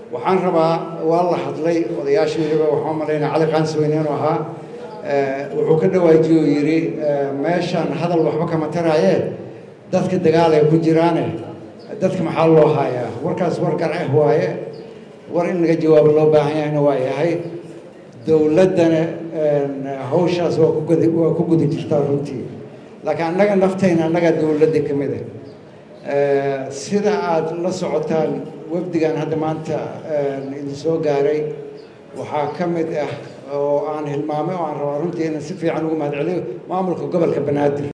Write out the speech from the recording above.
waxaan rabaa waa la hadlay odayaashii weliba waxaan malaynaa cali qaansweyne inuu ahaa wuxuu ka dhawaajiye oo yidhi meeshaan hadal waxba kama taraaye dadka dagaal ay ku jiraane dadka maxaa loo hayaa warkaas war garceh waaye war in laga jawaabo loo baahan yahayna waa yahay dowladdana hawshaas waa kugud waa ku gudi jirtaa runtii laakiin annaga naftayna annaga dowladda ka mid ah sida aada la socotaan wafdigan hadda maanta idin soo gaaray waxaa ka mid ah oo aan hilmaamay oo aan rabaa runtii inaan si fiican ugu mahad celiyo maamulka gobolka banaadir